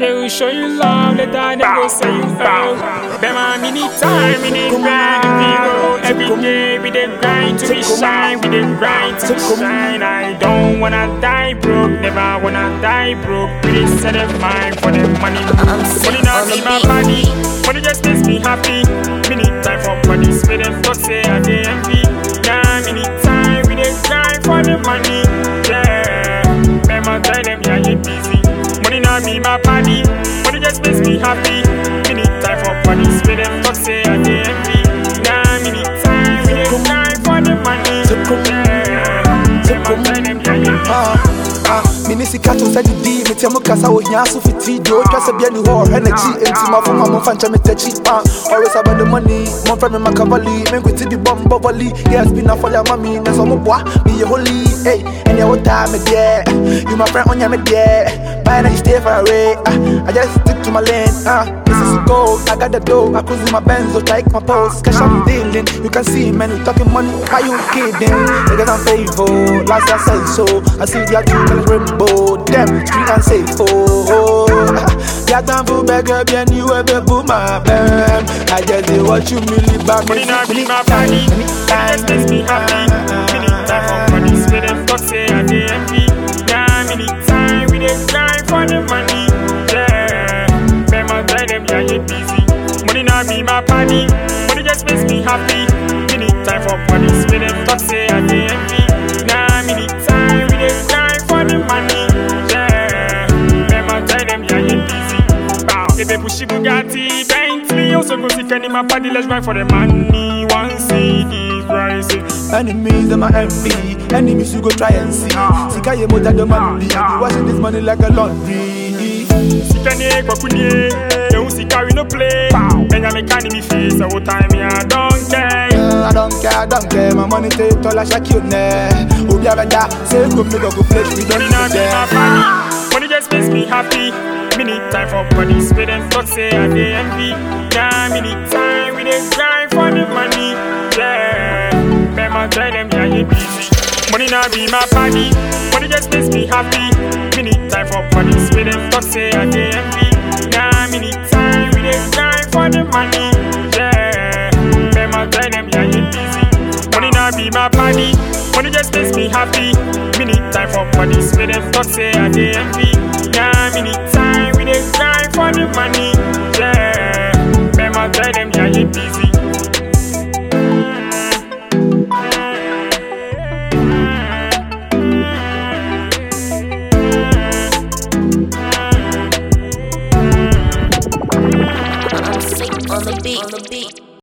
They will show you love, later they go say you fail. Them a mini time, mini grind, people. Every day we dey grind to be shine, we dey grind to be shine. I don't wanna die broke, never wanna die broke. We dey set a mind for the money. Money not be my body, money just makes me happy. Mini time for money, spend them talk say I dey envy. Yeah, mini time we dey grind for the money. Yeah, remember tell them yeah you busy. Money not be my body, money just makes me happy. Mini time for money, spend them talk say I dey envy. Yeah, mini time we dey grind for the money. Yeah, remember tell them yeah you busy. Ah, ah, mini sika to sɛ didi metia mu kasa wɔ hia so fiti deɛ ɔtwa sɛ bia ni hɔ ɔhwɛ n'akyi enti mafoma momfa nkyɛ metakyi ah, always about the money momfrɛ me makavali menkwiti bi bɔ mbɔ volley yes bi na fɔle ama me nɛ sɛ ɔmoboa meyɛ holy ei ɛneɛ wotaa me deɛ you my friend ɔnyɛ me deɛ bye na you stay far away ah, I just stick to my lane ah, this is gold I got the dough I cruise in my Benz so take my pose cash I'm dealing you can see man we talking money how you kidding niggas I'm faithful last I said so I see the two colors rainbow them street and safe oh yeah time for beggar bien you ever boom my bam I just did what you really bad Money not be my body, money just makes me happy. Many time for money, spend them talk say I dey envy. Yeah, many time we dey grind for the money. Yeah, remember tell them yeah you busy. Money not be my body, money just makes me happy. Many time for money, spend them talk say I dey envy. Yeah, many time we dey grind for the money. Yeah, remember tell them yeah you busy. Bow, baby pushy Bugatti, Bentley, also go see Kenny my body, let's grind for the money. One CD rising. Enemies them my envy Enemies you go try and see Sika ye more than the money I be washing this money like a laundry Sikane kwakunye, ehu sika we no play. Enya me kani mi face, all time me I don't care. Uh, I don't care, I don't care My money take all I shake you ne Obi abeda Say go me go go play We don't Money need not be my them body, money just makes me happy. Me need time for money, spend them talk say I dey envy. Yeah, me need time we dey grind for the money. Yeah, remember tell them yeah you busy. Money not be my body, money just makes me happy. Me need time for money, spend them talk say I dey envy. Yeah, me need time we dey grind for the money. Yeah, remember tell them yeah you busy. Money not be my body, money just makes me happy. Me need time for money, spend them talk say I dey envy. Yeah, me need time we dey grind for the money. Yeah, remember tell them yeah you busy. I'm sick on the beat. On the beat.